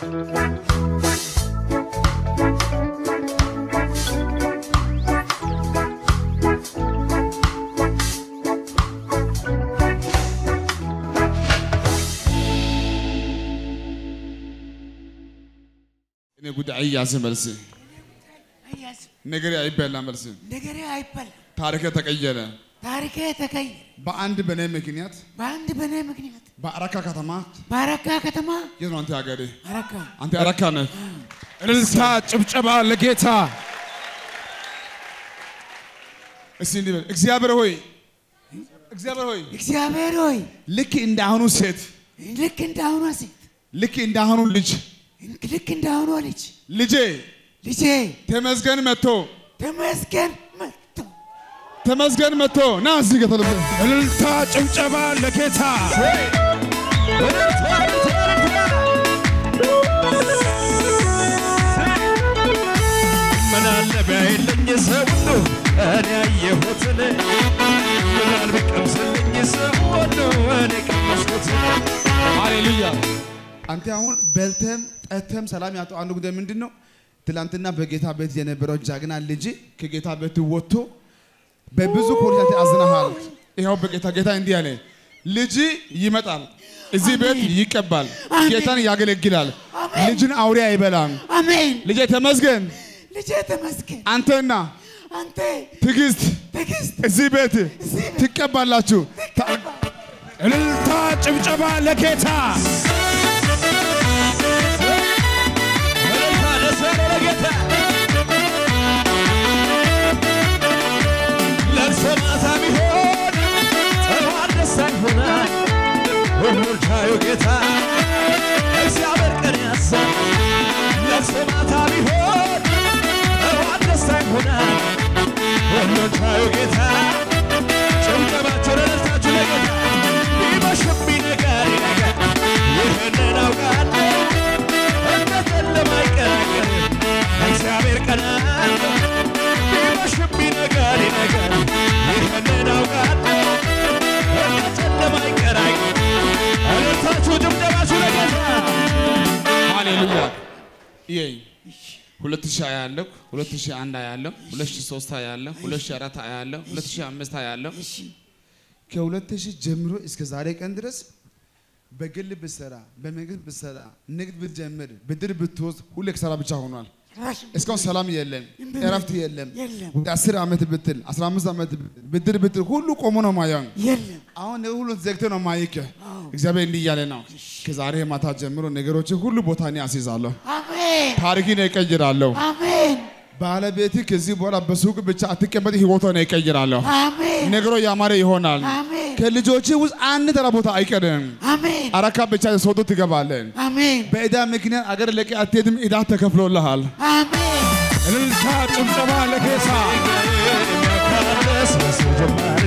እኔ ጉዳይ አይያዝም መልስ አያዝም ነገሬ አይበላ መልስ ነገሬ አይበላ ታሪከ ተቀየረ። ታሪኬ ተቀየረ። በአንድ በኔ ምክንያት በአንድ በእኔ ምክንያት በአረካ ከተማ በአረካ ከተማ የት ነው አንተ ሀገሬ? አረካ አንተ አረካ ነህ። እልልታ ጭብጨባ ለጌታ እስቲ እንዲህ በል እግዚአብሔር ሆይ እግዚአብሔር ሆይ እግዚአብሔር ሆይ ልክ እንደ አሁኑ ሴት ልክ እንዳሁኗ ሴት ልክ እንደ አሁኑ ልጅ ልክ እንዳሁኗ ልጅ ልጄ ልጄ ተመስገን መጥቶ ተመስገን መጥቶ ተመስገን መጥቶ ና እዚህ ጋር ተለበ እልልታ ጭብጨባ ለጌታ ምናለ ቢያይልኝ ሰው ሁሉ እኔ ያየሁትን ምናል ቢቀምስልኝ ሰው ሁሉ እኔ ቀመስኩትን ሃሌሉያ። አንተ አሁን በልተም ጠተም ሰላም ያጣው አንዱ ጉዳይ ምንድን ነው? ትላንትና በጌታ ቤት የነበረው ጃግና ልጅ ከጌታ ቤት ወጥቶ በብዙ ፖሊስ አንተ አዝነሃል። ይኸው በጌታ ጌታ እንዲህ አለ፣ ልጅ ይመጣል፣ እዚህ ቤት ይቀባል፣ አሜን። ጌታን ያገለግላል፣ ልጅን አውሬ አይበላም። አሜን ልጄ ተመስገን፣ ልጄ ተመስገን አንተና አንተ ትዕግስት ትዕግስት እዚህ ቤት ትቀባላችሁ። ታ- እልልታ ጭብጨባ ለጌታ እልልታ ደስ ያለው ለጌታ ለቅሶ ማታ ቢሆን ጠዋት ደስታ ይሆናል ሁሉን ቻዩ ጌታ እግዚአብሔር ቀን ያሳ ለቅሶ ማታ ቢሆን ጠዋት ደስታ ይሆናል ሁሉን ቻዩ ጌታ ጭብጨባችሁ ለደስታችሁ ለጌታ ቢመሽም ቢነጋር ይነጋል ይህንን አውቃለሁ እምነትን ለማይቀራቀር እግዚአብሔር ቀን አለ ቢመሽም ቢነጋር ይነጋል ይህንን አውቃለሁ እምነትን ለማይቀራቀር እልልታችሁ ጭብጨባችሁ ለጌታ ሃሌሉያ። ይሄ ሁለት ሺህ አያለሁ፣ ሁለት ሺህ አንድ አያለሁ፣ ሁለት ሺህ ሶስት አያለሁ፣ ሁለት ሺህ አራት አያለሁ፣ ሁለት ሺህ አምስት አያለሁ። ከሁለት ሺህ ጀምሮ እስከ ዛሬ ቀን ድረስ በግል ብትሰራ፣ በመንግስት ብትሰራ፣ ንግድ ብትጀምር፣ ብድር ብትወስድ ሁሌ ኪሳራ ብቻ ሆኗል። ራሽ እስካሁን ሰላም የለም፣ እረፍት የለም። የለም። ወደ አስር ዓመት ብትል፣ አስራ አምስት ዓመት ብድር ብትል ሁሉ ቆሞ ነው ማየው። የለም አሁን ሁሉ ዘግቶ ነው ማይክ። እግዚአብሔር እንዲህ እያለ ነው፣ ከዛሬ ማታ ጀምሮ ነገሮችን ሁሉ ቦታ እኔ አስይዛለሁ፣ አሜን ታሪክን እቀይራለሁ። አሜን ባለቤት ከዚህ በኋላ በሱቅ ብቻ አትቀመጥ፣ ህይወቷን እቀይራለሁ። አሜን ነገሮ ያማረ ይሆናል። አሜን ከልጆች ውስጥ አንድ ተራ ቦታ አይቀርም። አሜን አረካ ብቻ ሶዶ ትገባለን። አሜን በዕዳ ምክንያት አገር ለቀ አትሄድም። ዕዳ ተከፍሎልሃል። አሜን እልልታ ጭብጨባ ለጌታ የሚያውቃለ ስለሱ ጀማሪ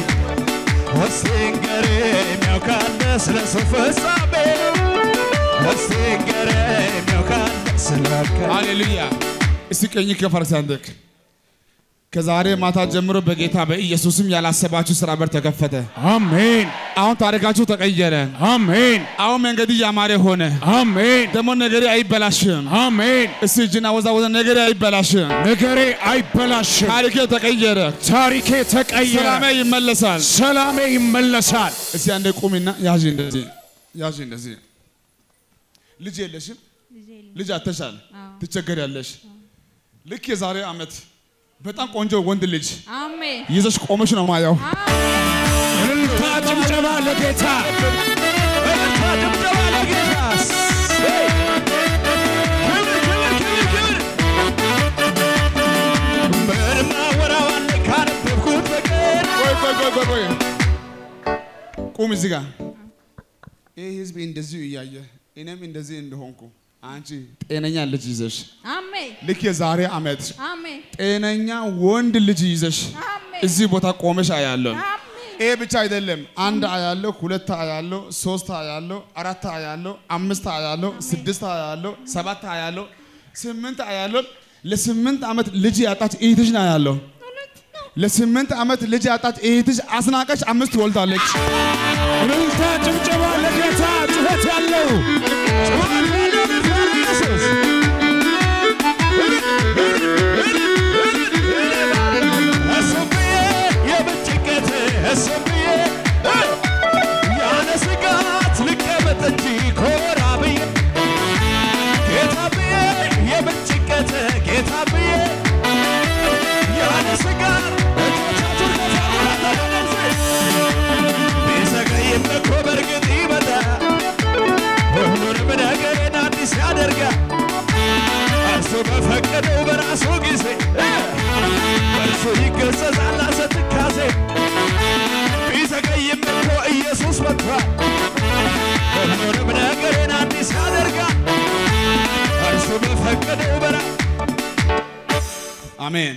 ወስንገሬ የሚያውቃለ ስለሱ ፍጻሜ ወስንገሬ የሚያውቃለ ስለ ሃሌሉያ። እስቲ ቀኝ ከፈርስ አንደክ ከዛሬ ማታ ጀምሮ በጌታ በኢየሱስም ያላሰባችሁ ስራ በር ተከፈተ። አሜን አሁን ታሪካችሁ ተቀየረ። አሜን አሁን መንገድ ያማረ ሆነ። አሜን ደግሞ ነገሬ አይበላሽም። አሜን እስቲ እጅና ወዛወዘ ነገሬ አይበላሽም። ነገሬ አይበላሽም ታሪኬ ተቀየረ። ታሪኬ ተቀየረ ሰላሜ ይመለሳል። ሰላሜ ይመለሳል እስቲ አንዴ ቁሚና ያዥ እንደዚህ ያዥ እንደዚህ። ልጅ የለሽም? ልጅ አተሻል፣ ትቸገሪያለሽ። ልክ የዛሬ ዓመት በጣም ቆንጆ ወንድ ልጅ አሜን ይዘሽ ቆመሽ ነው ማየው። እልልታ ጭብጨባ ለጌታ እልልታ ድብደባ ለጌታ ክብር ክብር ክብር ክብር በድማ ወራዋለ ካነበብኩት በቀር ቆይ ቆይ ቆይ ቆይ ቆይ ቁም እዚህ ጋር። ይህ ህዝብ እንደዚሁ እያየ እኔም እንደዚህ እንደሆንኩ አንቺ ጤነኛ ልጅ ይዘሽ አሜን ልክ የዛሬ ዓመት አሜን ጤነኛ ወንድ ልጅ ይዘሽ አሜን እዚህ ቦታ ቆመሽ አያለሁ። አሜን ይሄ ብቻ አይደለም። አንድ አያለሁ፣ ሁለት አያለሁ፣ ሶስት አያለሁ፣ አራት አያለሁ፣ አምስት አያለሁ፣ ስድስት አያለሁ፣ ሰባት አያለሁ፣ ስምንት አያለሁ። ለስምንት ዓመት ልጅ ያጣች እህትሽ ነው ያለው። ለስምንት ዓመት ልጅ ያጣች እህትሽ አስናቀች አምስት ወልዳለች። እልልታ ጭብጨባ ለጌታ ጩኸት ያለው ጩኸት ያለው በራሱ ጊዜ በእርሱ ይገሰጻል ሐሰት ትካዜ ቢዘገይም እኮ ኢየሱስ መጥቷል ሁሉንም ነገርን አዲስ ያደርጋል እርሱ በፈቀደው በራ አሜን።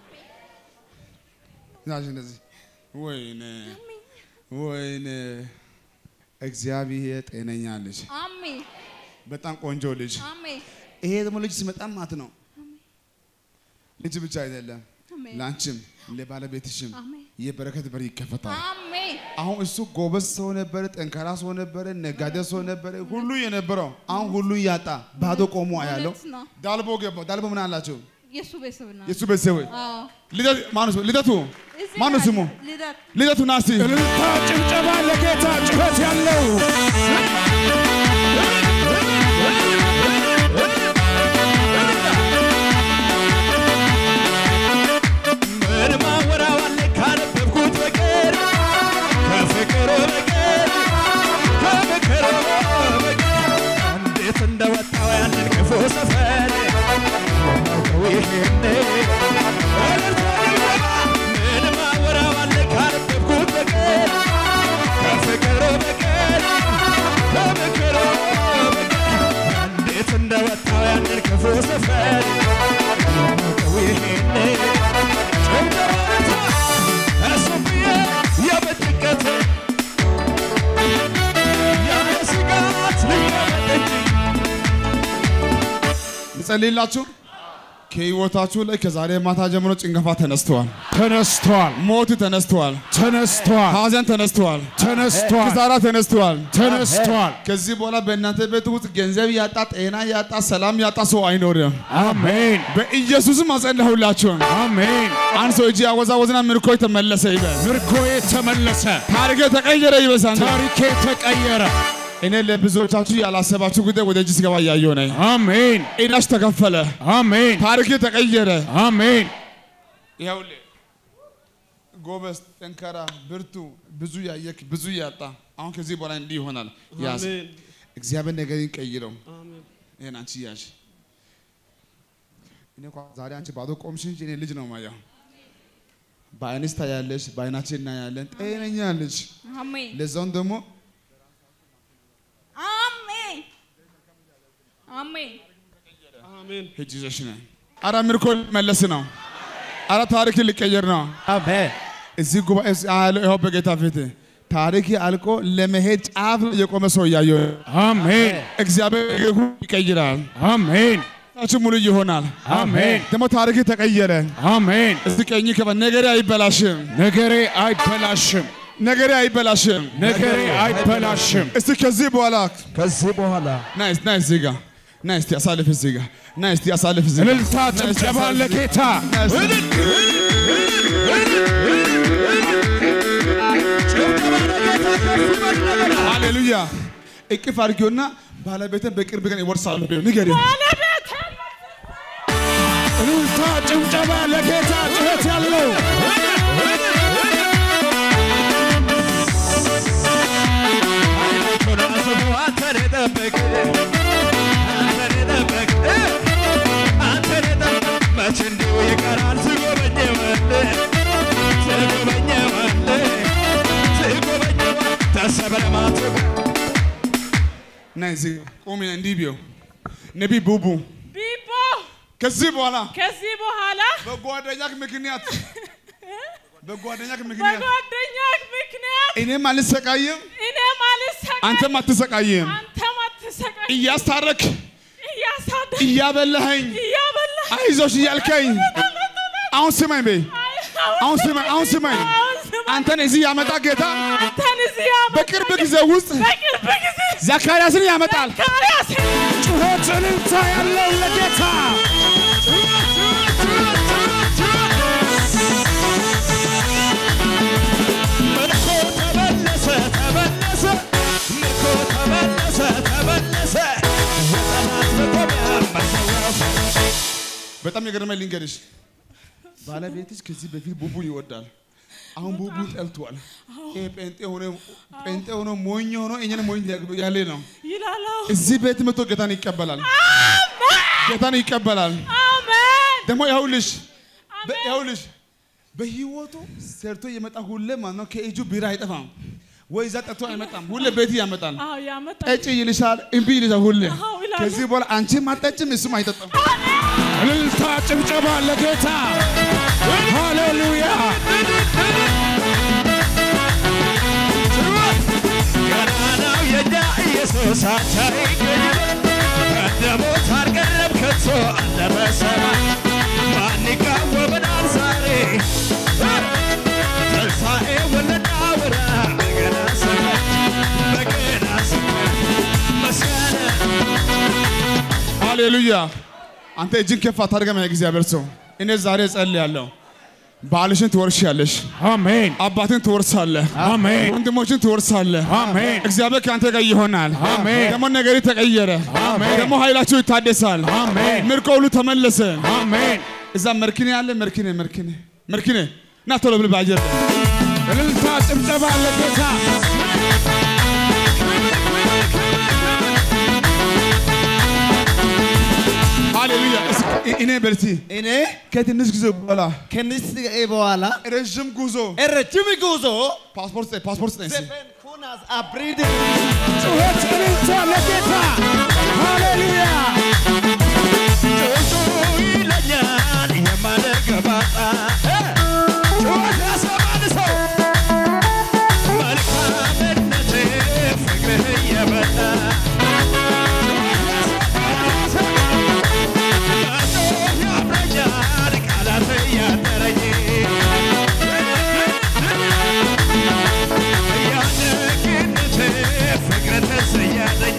ያዥ እንደዚህ ወይኔ ወይኔ እግዚአብሔር ጤነኛ ልጅ፣ አሜን በጣም ቆንጆ ልጅ። አሜን ይሄ ደግሞ ልጅ ሲመጣ ማት ነው። ልጅ ብቻ አይደለም፣ አሜን ለአንቺም ለባለቤትሽም አሜን የበረከት በር ይከፈታል። አሜን አሁን እሱ ጎበዝ ሰው ነበረ፣ ጠንካራ ሰው ነበረ፣ ነጋዴ ሰው ነበረ፣ ሁሉ የነበረው አሁን ሁሉ እያጣ ባዶ ቆሞ አያለው። እውነት ነው። ዳልቦ ገባ። ዳልቦ ምን አላቸው? የእሱ ቤተሰብ ነው። የእሱ ቤተሰቦች አዎ ልደት ማነው ስሙ? ልደቱ እዚህ ማነው ናቸው። ስሙ? ልደት ልደቱ ና እስቲ እልልታ ጭብጨባ ለጌታ ጩኸት ያለው ምን ማወራዋለ ካነበብኩት በቀር ከፍቅር በቀር ከምክር በቀር እንዴት እንደወጣው ያንን ክፉ ሰፈር ማውቀው ይሄን እልልታ ይገባ ምን ማወራዋለ ካነበብኩት በቀር ከፍቅር በቀር ከምክር በቀር እንዴት እንደወጣው ያንን ክፉ ሰፈር ማውቀው ይሄን ጭንቅላታ እሱብዬ የበጭቀት ያለ ስጋት ልቀመጥ ልጸልይላችሁ። ከህይወታችሁ ላይ ከዛሬ ማታ ጀምሮ ጭንገፋ ተነስተዋል፣ ተነስቷል፣ ሞት ተነስተዋል፣ ተነስቷል፣ ሀዘን ተነስተዋል፣ ተነስቷል፣ ኪሳራ ተነስተዋል። ተነስቷል። ከዚህ በኋላ በእናንተ ቤት ውስጥ ገንዘብ ያጣ፣ ጤና ያጣ፣ ሰላም ያጣ ሰው አይኖርም። አሜን፣ በኢየሱስም አጸለሁላችሁ። አሜን። አንድ ሰው እጅ ያወዛወዝና ምርኮ ተመለሰ ይበል። ምርኮዬ ተመለሰ፣ ታሪክ ተቀየረ ይበሳል። ታሪኬ ተቀየረ። እኔ ለብዙዎቻችሁ ያላሰባችሁ ጉዳይ ወደ እጅ ሲገባ እያየሁ ነኝ። አሜን፣ ዕዳሽ ተከፈለ፣ አሜን፣ ታሪክ ተቀየረ። አሜን። ይኸውልህ ጎበዝ፣ ጠንካራ፣ ብርቱ፣ ብዙ ያየክ ብዙ ያጣ፣ አሁን ከዚህ በኋላ እንዲህ ይሆናል። ያዝ እግዚአብሔር ነገርን ቀይረው። ይሄን አንቺ ያዥ። እኔ እንኳ ዛሬ አንቺ ባዶ ቆምሽ እንጂ እኔ ልጅ ነው ማየው። በአይንሽ ታያለሽ፣ በአይናችን እናያለን። ጤነኛ ልጅ አሜን ለዛውም ደግሞ አሜን አሜን ሂጅ ይዘሽ ነይ። አረ ምርኮ መለስ ነው። አረ ታሪክ ሊቀየር ነው። አሜን እዚህ ጉባኤ ውስጥ ያለው ይኸው በጌታ ፊት ታሪክ አልቆ ለመሄድ ጫፍ ላይ የቆመ ሰው እያየሁ ነው። አሜን፣ እግዚአብሔር ነገሩ ይቀይራል። አሜን፣ ታችሁ ሙሉ ይሆናል። አሜን፣ ደግሞ ታሪክ ተቀየረ። አሜን። እስቲ ቀኝ ከበ ነገሬ አይበላሽም፣ ነገሬ አይበላሽም፣ ነገሬ አይበላሽም። ነገሬ አይበላሽም። እስቲ ከዚህ በኋላ ከዚህ በኋላ ና እስቲ ና እዚህ ጋር ና እስቲ አሳልፍ እዚህ ጋር ና እስቲ አሳልፍ እዚህ ጋር እልልታ ጭብጨባ ለጌታ ና እስቲ ሃሌሉያ። እቅፍ አድርጊውና ባለቤትን በቅርብ ቀን ይወርሳሉ ብሎ ንገሪው። እልልታ ጭብጨባ ለጌታ ጩኸት ያለው አንተን የጠበቅ አንተን የጠበቅ አንተን የጠበቅ መች እንዲሁ ይቀራል ትጎበኘዋለህ ትጎበኘዋለህ ትጎበኘዋለህ ተሰብረ ማትብ ና እዚህ ጋር ቁሚ። እንዲህ ቢው ነቢይ ቡቡ ቢቦ ከዚህ በኋላ ከዚህ በኋላ በጓደኛክ ምክንያት በጓደኛክ ምክንያት በጓደኛክ ምክንያት እኔም አልሰቃይም፣ እኔም አልሰቃይ አንተም አትሰቃይም። አንተም አትሰቃይ እያስታረክ እያሳደ እያበላኸኝ እያበላ አይዞሽ እያልከኝ አሁን ስማኝ በይ አሁን ስማኝ አሁን ስማኝ አንተን እዚህ ያመጣ ጌታ አንተን እዚህ ያመጣ በቅርብ ጊዜ ውስጥ በቅርብ ጊዜ ዘካርያስን ያመጣል። ዘካርያስ ጩኸት እልልታ ያለው ለጌታ ምርኮ ተመለሰ ተመለሰ ምርኮ ተመለሰ ተመለሰ የጠላት መቆሚያ መሰወሪያ በጣም የገረመኝ ልንገርሽ፣ ባለቤትሽ ከዚህ በፊት ቡቡ ይወዳል። አሁን ቡቡ ጠልቷል። ይሄ ጴንጤ ሆኖ ጴንጤ ሆኖ ሞኝ ሆኖ እኛን ሞኝ ያለ ነው። ይላል። አዎ። እዚህ ቤት መጥቶ ጌታን ይቀበላል። ጌታን ይቀበላል። አሜን ደግሞ ይኸውልሽ በ- ይኸውልሽ በህይወቱ ሰርቶ የመጣ ሁሌ ማለት ነው ከእጁ ቢራ አይጠፋም ወይ እዛ ጠጥቶ አይመጣም። ሁሌ ቤት ያመጣል። አዎ ያመጣል። ጠጪ ይልሻል፣ እምቢ ይልሻል ሁሌ። አዎ ይላሉ። ከዚህ በኋላ አንቺም አትጠጭም እሱም አይጠጣም። እልልታ ጭብጨባ ለጌታ ሃሌሉያ ገናናው የኛ ኢየሱስ አቻ ይገኛል። ቀደሞት አልቀረም ከቶ አለ በሰማይ ማን ይቃወመናል ዛሬ ትንሣኤ ወለናውራ በገና ስመት በገና ስመት መስጋና ሃሌሉያ። አንተ እጅን ከፍ አታድርገም። እግዚአብሔር ሰው እኔ ዛሬ ጸልያለሁ። ባልሽን ትወርሻለሽ፣ አሜን አባትን ትወርሳለህ፣ አሜን ወንድሞችን ትወርሳለህ። አሜን እግዚአብሔር ከአንተ ጋር ይሆናል። አሜን። ደግሞ ነገሪ ተቀየረ። አሜን። ደግሞ ኃይላችሁ ይታደሳል። አሜን። ምርኮ ሁሉ ተመለሰ። አሜን እዛ መርኪኔ አለ። መርኪኔ መርኪኔ መርኪኔ ና ቶሎ ብል በአየር ላይ እልልታ ጭብጨባ ለጌታ ሃሌሉያ። እስኪ እኔ በልቲ እኔ ከትንሽ ጊዜ በኋላ ከንስ በኋላ ረዥም ጉዞ ረጅም ጉዞ ፓስፖርት ስጠኝ፣ ፓስፖርት ስጠኝ እስኪ። ዘፈን ኩናስ አብሪድ ጩኸት እልልታ ለጌታ ሃሌሉያ ጩጩ ይለኛል የማልገባጣ ጩኸት ያሰማል ሰው መልካምነት ፍቅርህ የበዛ ያምረኛል ቃላት እያጠረኝ ያደግነት ፍቅር ተሰያለኝ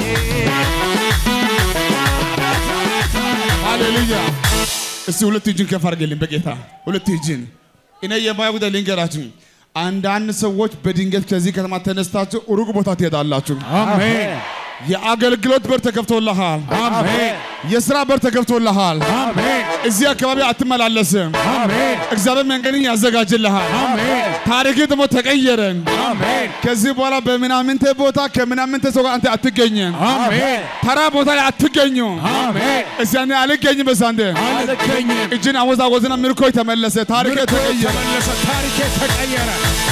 ሃሌሉያ። እስቲ ሁለት እጅን ከፍ አድርገልኝ በጌታ ሁለት እጅን። እኔ የማየው ጉዳይ ልንገራችሁ። አንዳንድ ሰዎች በድንገት ከዚህ ከተማ ተነስታችሁ ሩቅ ቦታ ትሄዳላችሁ። አሜን የአገልግሎት በር ተከፍቶልሃል። አሜን የስራ በር ተከፍቶልሃል። አሜን እዚህ አካባቢ አትመላለስም። አሜን እግዚአብሔር መንገድን ያዘጋጅልሃል። አሜን ታሪክ ደግሞ ተቀየረ። አሜን ከዚህ በኋላ በምናምንተ ቦታ ከምናምንተ ሰው ጋር አንተ አትገኝም። አሜን ተራ ቦታ ላይ አትገኙም። አሜን እዚያ እኔ አልገኝም። በዛንተ አልገኝም እጅን አወዛወዝና ምርኮ ተመለሰ። ታሪክ ተቀየረ። ተመለሰ ታሪኬ ተቀየረ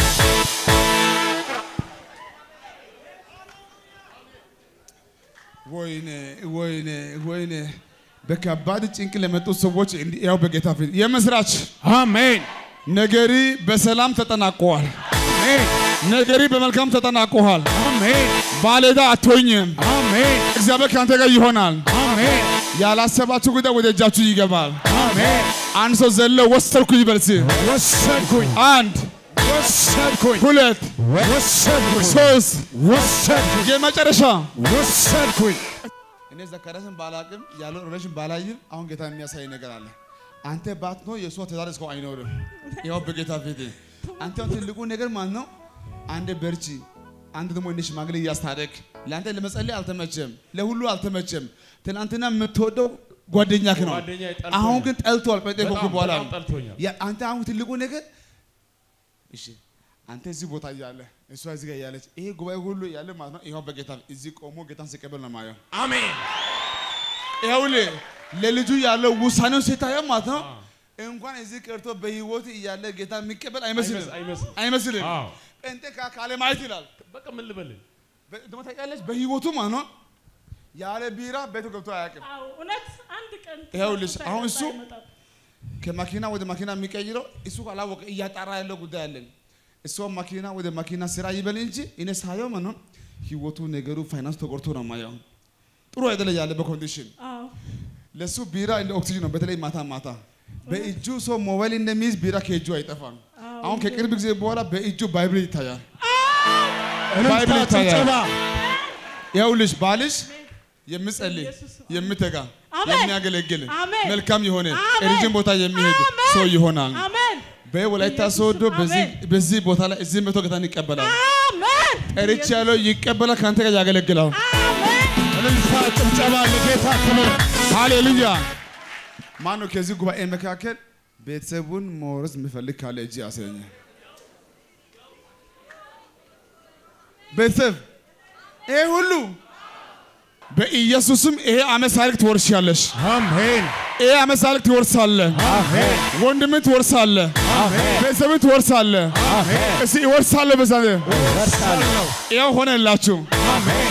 ወይኔ ወይኔ ወይኔ በከባድ ጭንቅ ለመጡ ሰዎች እንዲህ ያው በጌታ ፊት የምስራች አሜን ነገሪ በሰላም ተጠናቀዋል። አሜን ነገሪ በመልካም ተጠናቀዋል። አሜን ባለዕዳ አትሆኝም። አሜን እግዚአብሔር ከአንተ ጋር ይሆናል። አሜን ያላሰባችሁ ጉዳይ ወደ እጃችሁ ይገባል። አሜን አንድ ሰው ዘሎ ወሰድኩ ይበልስ። ወሰድኩኝ አንድ ወሰድኩኝ ሁለት ወሰድኩኝ ሶስት ወሰድኩኝ የመጨረሻ ወሰድኩኝ እኔ ዘካርያስን ባላቅም ያለው ሬሽን ባላይም አሁን ጌታ የሚያሳይ ነገር አለ። አንተ ባትኖር የእሷ ትዳር እስካሁን አይኖርም። ያው በጌታ ፊት አንተ አሁን ትልቁ ነገር ማለት ነው። አንድ በርቺ፣ አንድ ደግሞ እንደ ሽማግሌ እያስታረቅ ለአንተ ለመጸለይ አልተመቸም፣ ለሁሉ አልተመቸም። ትናንትና የምትወደው ጓደኛክ ነው። ጓደኛዬ ጠልቶኛል። አሁን ግን ጠልቷል። ጴንጤ ከሆንክ በጣም በኋላ በጣም ጠልቶኛል። ያ- አንተ አሁን ትልቁ ነገር እሺ አንተ እዚህ ቦታ እያለ እሷ እዚህ ጋር እያለች ይሄ ጉባኤ ሁሉ እያለ ማለት ነው። ይኸው በጌታ እዚህ ቆሞ ጌታን ሲቀበል ነው የማየው። አሜን ይኸውልህ ለልጁ ያለው ውሳኔውን ስታየው ማለት ነው እንኳን እዚህ ቀርቶ በህይወት እያለ ጌታ የሚቀበል አይመስልም አይመስልም። አይመስልም። አዎ። ጴንጤ ካ- ካለ ማየት ይላል። በቃ ምን ልበልህ በ- ደግሞ ታውቂያለሽ በህይወቱ ማለት ነው ያለ ቢራ ቤቱ ገብቶ አያውቅም። አዎ እውነት አንድ ቀን ይኸውልሽ፣ ሳይጠጣ አሁን እሱ አይመጣም። ከመኪና ወደ መኪና የሚቀይረው እሱ ካላወቀ እያጣራ ያለው ጉዳይ አለን። እሷ መኪና ወደ መኪና ስራ ይበል እንጂ እኔ ሳየው ማለት ነው ህይወቱ ነገሩ ፋይናንስ ተቆርቶ ነው ማየው። ጥሩ አይደለ ያለበት ኮንዲሽን አዎ ለሱ ቢራ እንደ ኦክሲጅን ነው። በተለይ ማታ ማታ በእጁ ሰው ሞባይል እንደሚይዝ ቢራ ከእጁ አይጠፋም። አሁን ከቅርብ ጊዜ በኋላ በእጁ ባይብል ይታያል። ባይብል እልልታ ይታያል። ጭብጨባ ይኸውልሽ ባልሽ የምጸልይ ኢየሱስ የምተጋ አሜን። የሚያገለግል አሜን። መልካም የሆነ አሜን። ረጅም ቦታ የሚሄድ አሜን። ሰው ይሆናል። አሜን በወላይታ ኢየሱስ ሶዶ በዚህ አሜን። በዚህ ቦታ ላይ እዚህ መቶ ጌታን ይቀበላል። አሜን ጠርቼ ያለው ይቀበላል፣ ከአንተ ጋር ያገለግላል። አሜን እልልታ ጭብጨባ ለጌታ ክብር ሃሌሉያ። ማን ነው ከዚህ ጉባኤ መካከል ቤተሰቡን መውረስ የሚፈልግ ካለ እጅ ያስረኝ። ቤተሰብ ይሄ ሁሉ በኢየሱስም ይሄ ዓመት ሳልክ ትወርሻለሽ። አሜን ይሄ ዓመት ሳልክ ትወርሳለህ። አሜን ወንድምን ትወርሳለህ። አሜን ቤተሰብን ትወርሳለህ። አሜን እስቲ እወርሳለሁ በዛ እወርሳለሁ ያው ሆነላችሁ። አሜን